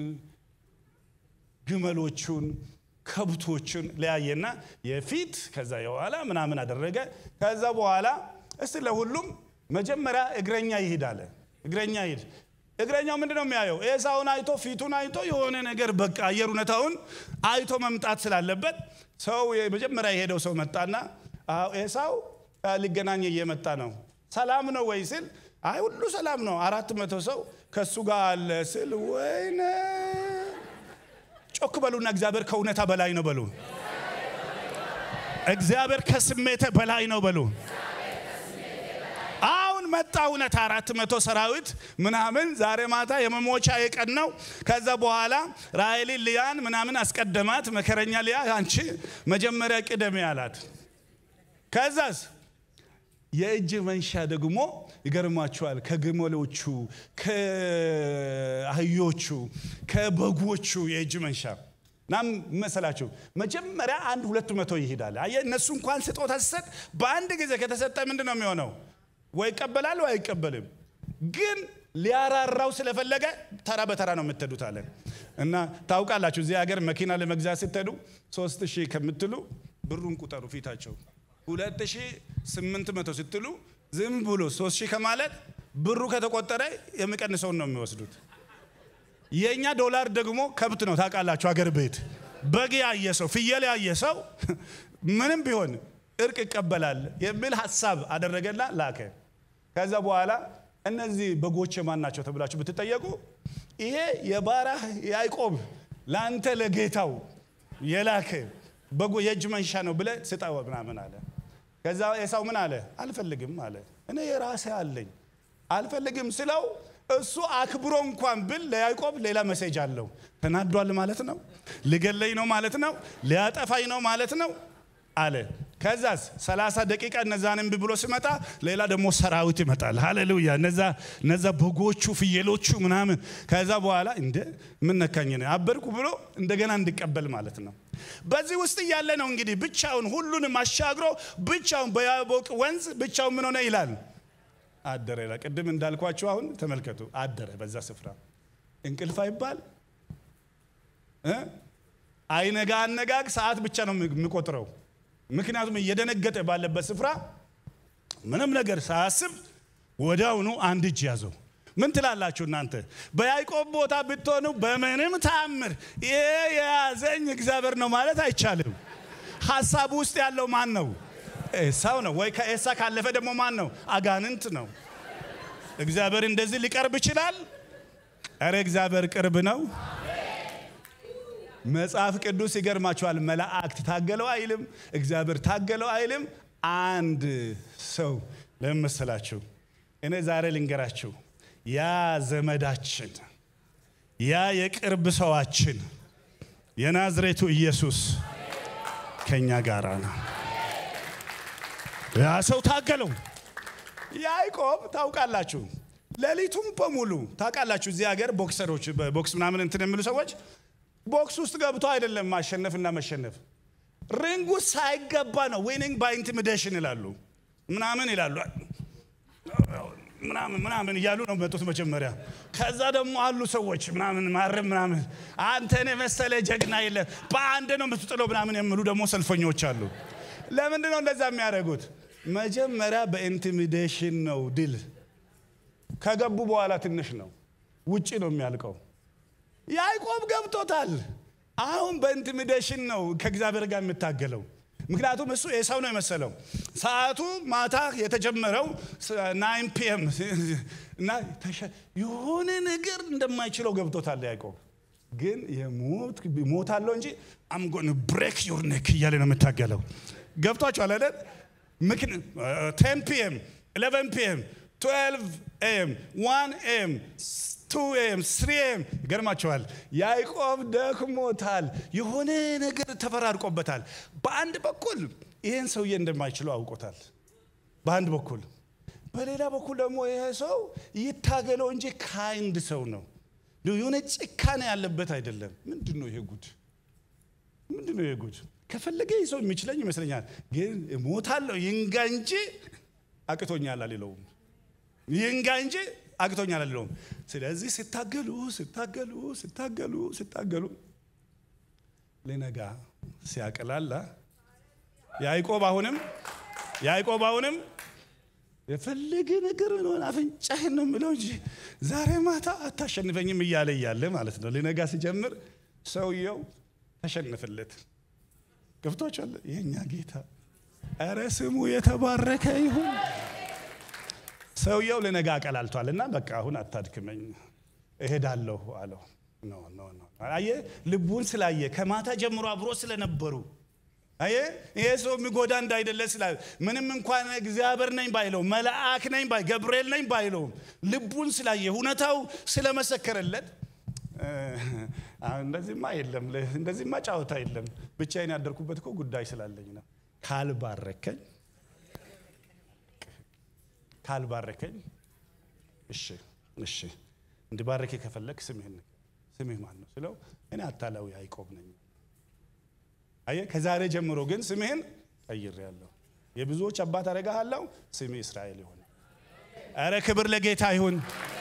ግመሎቹን፣ ከብቶቹን ለያየና የፊት ከዛ የኋላ ምናምን አደረገ። ከዛ በኋላ እስቲ ለሁሉም መጀመሪያ እግረኛ ይሂድ አለ። እግረኛ ይሂድ እግረኛው ምንድን ነው የሚያየው? ኤሳውን አይቶ ፊቱን አይቶ የሆነ ነገር በቃ አየር ሁኔታውን አይቶ መምጣት ስላለበት ሰው መጀመሪያ የሄደው ሰው መጣና ኤሳው ሊገናኝ እየመጣ ነው፣ ሰላም ነው ወይ ስል አይ ሁሉ ሰላም ነው፣ አራት መቶ ሰው ከእሱ ጋር አለ ስል ወይኔ ጮክ በሉና እግዚአብሔር ከእውነታ በላይ ነው በሉ። እግዚአብሔር ከስሜተ በላይ ነው በሉ። አሁን መጣ እውነት አራት መቶ ሰራዊት ምናምን ዛሬ ማታ የመሞቻ የቀን ነው። ከዛ በኋላ ራሔሊ ልያን ምናምን አስቀደማት። መከረኛ ልያ አንቺ መጀመሪያ ቅደሜ አላት። ከዛስ የእጅ መንሻ ደግሞ ይገርማችኋል። ከግመሎቹ፣ ከአህዮቹ፣ ከበጎቹ የእጅ መንሻ ናም መሰላችሁ መጀመሪያ አንድ ሁለት መቶ ይሄዳል። አየህ እነሱ እንኳን ስጦታ ሲሰጥ በአንድ ጊዜ ከተሰጠ ምንድን ነው የሚሆነው? ወይ ይቀበላል ወይ አይቀበልም። ግን ሊያራራው ስለፈለገ ተራ በተራ ነው የምትሄዱት አለ እና ታውቃላችሁ፣ እዚህ ሀገር መኪና ለመግዛት ስትሄዱ ሶስት ሺህ ከምትሉ ብሩን ቁጠሩ ፊታቸው ሁለት ሺህ ስምንት መቶ ስትሉ ዝም ብሎ ሶስት ሺህ ከማለት ብሩ ከተቆጠረ የሚቀንሰውን ነው የሚወስዱት። የእኛ ዶላር ደግሞ ከብት ነው ታውቃላችሁ። አገር ቤት በግ ያየ ሰው ፍየል ያየ ሰው ምንም ቢሆን እርቅ ይቀበላል የሚል ሀሳብ አደረገና ላከ። ከዛ በኋላ እነዚህ በጎች የማን ናቸው ተብላችሁ ብትጠየቁ ይሄ የባሪያህ ያዕቆብ ለአንተ ለጌታው የላከ በጎ የእጅ መንሻ ነው ብለህ ስጠው ምናምን አለ። ከዛ ኤሳው ምን አለ? አልፈልግም አለ። እኔ የራሴ አለኝ አልፈልግም ስለው እሱ አክብሮ እንኳን ብል ለያዕቆብ ሌላ መሴጅ አለው። ተናዷል ማለት ነው። ሊገለኝ ነው ማለት ነው። ሊያጠፋኝ ነው ማለት ነው አለ። ከዛስ 30 ደቂቃ እነዛን እምቢ ብሎ ሲመጣ ሌላ ደግሞ ሰራዊት ይመጣል። ሃሌሉያ! እነዛ እነዛ በጎቹ ፍየሎቹ ምናምን ከዛ በኋላ እንደ ምን ነካኝ ነው አበድኩ ብሎ እንደገና እንዲቀበል ማለት ነው። በዚህ ውስጥ እያለ ነው እንግዲህ ብቻውን ሁሉንም አሻግሮ ብቻውን በያቦቅ ወንዝ ብቻውን ምን ሆነ ይላል አደረ ይላል። ቅድም እንዳልኳችሁ አሁን ተመልከቱ፣ አደረ በዛ ስፍራ እንቅልፍ አይባል አይነጋ አነጋግ ሰዓት ብቻ ነው የሚቆጥረው። ምክንያቱም እየደነገጠ ባለበት ስፍራ ምንም ነገር ሳያስብ ወዲያውኑ አንድ እጅ ያዘው። ምን ትላላችሁ እናንተ? በያዕቆብ ቦታ ብትሆኑ በምንም ተአምር ይሄ የያዘኝ እግዚአብሔር ነው ማለት አይቻልም። ሀሳቡ ውስጥ ያለው ማን ነው? ኤሳው ነው ወይ? ከኤሳ ካለፈ ደግሞ ማን ነው? አጋንንት ነው። እግዚአብሔር እንደዚህ ሊቀርብ ይችላል? ኧረ እግዚአብሔር ቅርብ ነው። መጽሐፍ ቅዱስ ይገርማችኋል። መላእክት ታገለው አይልም፣ እግዚአብሔር ታገለው አይልም። አንድ ሰው ለምን መሰላችሁ? እኔ ዛሬ ልንገራችሁ፣ ያ ዘመዳችን፣ ያ የቅርብ ሰዋችን የናዝሬቱ ኢየሱስ ከኛ ጋር ነው። ያ ሰው ታገለው። ያዕቆብ ታውቃላችሁ፣ ሌሊቱም በሙሉ ታውቃላችሁ። እዚህ ሀገር ቦክሰሮች ቦክስ ምናምን እንትን የሚሉ ሰዎች ቦክስ ውስጥ ገብቶ አይደለም ማሸነፍና መሸነፍ፣ ሪንግ ውስጥ ሳይገባ ነው ዊኒንግ ባይ ኢንቲሚዴሽን ይላሉ፣ ምናምን ይላሉ፣ ምናምን ምናምን እያሉ ነው መጡት መጀመሪያ። ከዛ ደግሞ አሉ ሰዎች ምናምን ማረም ምናምን አንተን የመሰለ ጀግና የለም በአንድ ነው የምትጥለው ምናምን የሚሉ ደግሞ ሰልፈኞች አሉ። ለምንድን ነው እንደዛ የሚያደርጉት? መጀመሪያ በኢንቲሚዴሽን ነው ድል። ከገቡ በኋላ ትንሽ ነው ውጭ ነው የሚያልቀው። ያዕቆብ ገብቶታል። አሁን በኢንቲሚዴሽን ነው ከእግዚአብሔር ጋር የምታገለው። ምክንያቱም እሱ ኤሳው ነው የመሰለው። ሰዓቱ ማታ የተጀመረው ናይን ፒኤም እና የሆነ ነገር እንደማይችለው ገብቶታል ያዕቆብ። ግን የሞት ሞታለው እንጂ አምጎን ብሬክ ዩር ኔክ እያለ ነው የምታገለው። ገብቷችኋል አይደል? ቴን ፒኤም ኢሌቨን ፒኤም ትዌልቭ ኤም ዋን ኤም ቱ ኤም ስሪ ኤም ይገርማቸዋል። ያዕቆብ ደክሞታል። የሆነ ነገር ተፈራርቆበታል። በአንድ በኩል ይህን ሰውዬ እንደማይችለው አውቆታል። በአንድ በኩል በሌላ በኩል ደግሞ ይሄ ሰው ይታገለው እንጂ ካይንድ ሰው ነው። የሆነ ጭካኔ ያለበት አይደለም። ምንድን ነው ይሄ ጉድ? ምንድን ነው ይሄ ጉድ? ከፈለገ ይህ ሰው የሚችለኝ ይመስለኛል። ግን ሞታለሁ ይንጋ እንጂ አቅቶኛል አልለውም። ይንጋ እንጂ አቅቶኛል አልለውም። ስለዚህ ሲታገሉ ሲታገሉ ሲታገሉ ሲታገሉ ሊነጋ ሲያቀላላ ያዕቆብ አሁንም ያዕቆብ አሁንም የፈለገ ነገር ሆን አፍንጫህን ነው የምለው እንጂ ዛሬ ማታ አታሸንፈኝም እያለ እያለ ማለት ነው። ሊነጋ ሲጀምር ሰውየው ተሸንፍለት ገብቶቻል። የእኛ ጌታ ኧረ ስሙ የተባረከ ይሁን። ሰውየው ልነጋ አቀላልቷል እና በቃ አሁን አታድክመኝ እሄዳለሁ አለው። ኖ ኖ ኖ አየ ልቡን ስላየ ከማታ ጀምሮ አብሮ ስለነበሩ አየ ይሄ ሰው የሚጎዳ እንዳይደለ ስላ ምንም እንኳን እግዚአብሔር ነኝ ባይለው መልአክ ነኝ ባይ ገብርኤል ነኝ ባይለውም ልቡን ስላየ እውነታው ስለመሰከረለት እንደዚህማ የለም እንደዚህማ ጫወታ የለም ብቻዬን ያደርኩበት እኮ ጉዳይ ስላለኝ ነው ካልባረከኝ ካልባረከኝ እሺ እሺ እንዲባረክ ከፈለግ ስምህን ስምህ ማን ነው ስለው እኔ አታላዊ ያዕቆብ ነኝ አየ ከዛሬ ጀምሮ ግን ስምህን ቀይሬአለሁ የብዙዎች አባት አደርግሃለሁ ስምህ እስራኤል ይሆን ኧረ ክብር ለጌታ ይሁን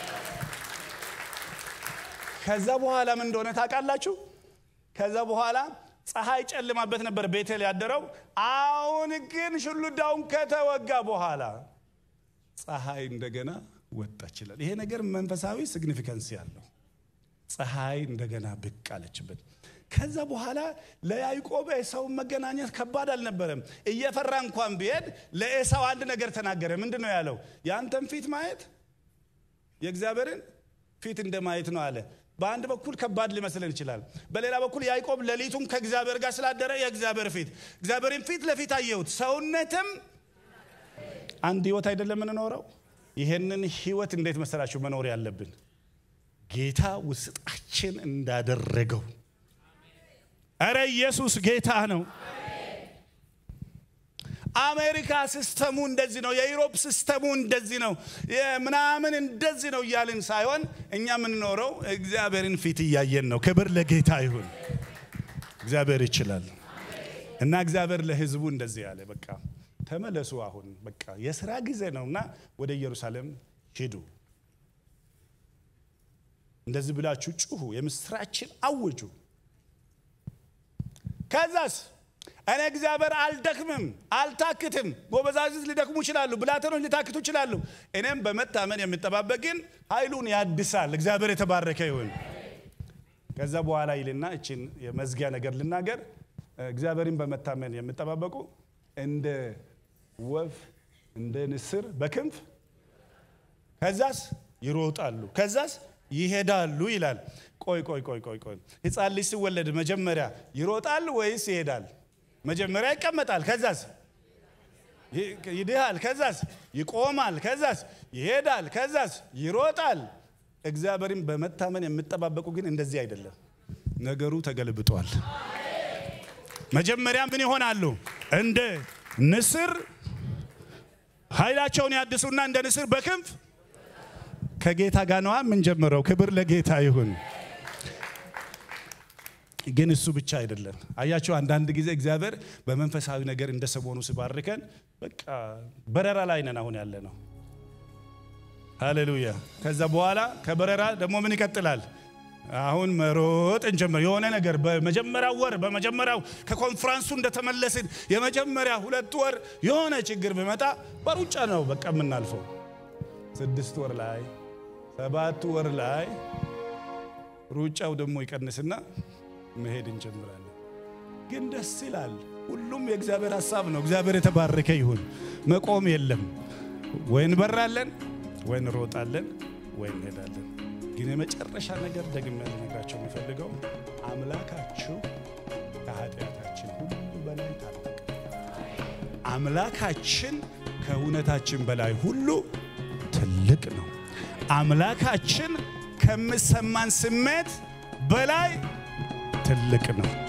ከዛ በኋላ ምን እንደሆነ ታውቃላችሁ ከዛ በኋላ ፀሐይ ጨልማበት ነበር ቤቴል ያደረው አሁን ግን ሽሉዳውን ከተወጋ በኋላ ፀሐይ እንደገና ወጣች ይላል። ይሄ ነገር መንፈሳዊ ሲግኒፊካንስ ያለው ፀሐይ እንደገና ብቅ አለችበት። ከዛ በኋላ ለያዕቆብ ኤሳውን መገናኘት ከባድ አልነበረም። እየፈራ እንኳን ቢሄድ ለኤሳው አንድ ነገር ተናገረ። ምንድን ነው ያለው? የአንተን ፊት ማየት የእግዚአብሔርን ፊት እንደ ማየት ነው አለ። በአንድ በኩል ከባድ ሊመስለን ይችላል። በሌላ በኩል ያዕቆብ ሌሊቱም ከእግዚአብሔር ጋር ስላደረ የእግዚአብሔር ፊት እግዚአብሔርን ፊት ለፊት አየሁት። ሰውነትም አንድ ህይወት አይደለም የምንኖረው። ይሄንን ህይወት እንዴት መሰላችሁ መኖር ያለብን? ጌታ ውስጣችን እንዳደረገው። እረ ኢየሱስ ጌታ ነው። አሜሪካ ሲስተሙ እንደዚህ ነው፣ የዩሮፕ ሲስተሙ እንደዚህ ነው፣ ምናምን እንደዚህ ነው እያልን ሳይሆን እኛ የምንኖረው እግዚአብሔርን ፊት እያየን ነው። ክብር ለጌታ ይሁን። እግዚአብሔር ይችላል እና እግዚአብሔር ለሕዝቡ እንደዚህ ያለ በቃ ተመለሱ፣ አሁን በቃ የስራ ጊዜ ነውና ወደ ኢየሩሳሌም ሂዱ። እንደዚህ ብላችሁ ጩሁ፣ የምስራችን አውጁ። ከዛስ እኔ እግዚአብሔር አልደክምም፣ አልታክትም። ጎበዛዝት ሊደክሙ ይችላሉ፣ ብላቴኖች ሊታክቱ ይችላሉ። እኔም በመታመን የምጠባበቅ ግን ኃይሉን ያድሳል። እግዚአብሔር የተባረከ ይሁን። ከዛ በኋላ ይልና እችን የመዝጊያ ነገር ልናገር። እግዚአብሔርን በመታመን የምጠባበቁ እንደ ወፍ እንደ ንስር በክንፍ ከዛስ ይሮጣሉ፣ ከዛስ ይሄዳሉ ይላል። ቆይ ቆይ ቆይ ቆይ ቆይ ሕፃን ልጅ ሲወለድ መጀመሪያ ይሮጣል ወይስ ይሄዳል? መጀመሪያ ይቀመጣል፣ ከዛስ ይድሃል፣ ከዛስ ይቆማል፣ ከዛስ ይሄዳል፣ ከዛስ ይሮጣል። እግዚአብሔርን በመታመን የምጠባበቁ ግን እንደዚህ አይደለም። ነገሩ ተገልብጧል። መጀመሪያ ምን ይሆናሉ? እንደ ንስር ኃይላቸውን ያድሱና እንደ ንስር በክንፍ ከጌታ ጋር ነዋ የምንጀምረው። ክብር ለጌታ ይሁን። ግን እሱ ብቻ አይደለም። አያቸው አንዳንድ ጊዜ እግዚአብሔር በመንፈሳዊ ነገር እንደ ሰሞኑ ሲባርከን በቃ በረራ ላይ ነን አሁን ያለ ነው። ሃሌሉያ። ከዛ በኋላ ከበረራ ደግሞ ምን ይቀጥላል? አሁን መሮጥ እንጀምር። የሆነ ነገር በመጀመሪያው ወር በመጀመሪያው ከኮንፍራንሱ እንደተመለስን የመጀመሪያ ሁለት ወር የሆነ ችግር ቢመጣ በሩጫ ነው በቃ የምናልፈው። ስድስት ወር ላይ ሰባት ወር ላይ ሩጫው ደግሞ ይቀንስና መሄድ እንጀምራለን። ግን ደስ ይላል። ሁሉም የእግዚአብሔር ሀሳብ ነው። እግዚአብሔር የተባረከ ይሁን። መቆም የለም። ወይ እንበራለን፣ ወይ እንሮጣለን፣ ወይ እንሄዳለን። ግን የመጨረሻ ነገር ደግሜ ልነግራቸው የሚፈልገው አምላካችሁ ከኃጢአታችን ሁሉ በላይ ታላቅ፣ አምላካችን ከእውነታችን በላይ ሁሉ ትልቅ ነው። አምላካችን ከሚሰማን ስሜት በላይ ትልቅ ነው።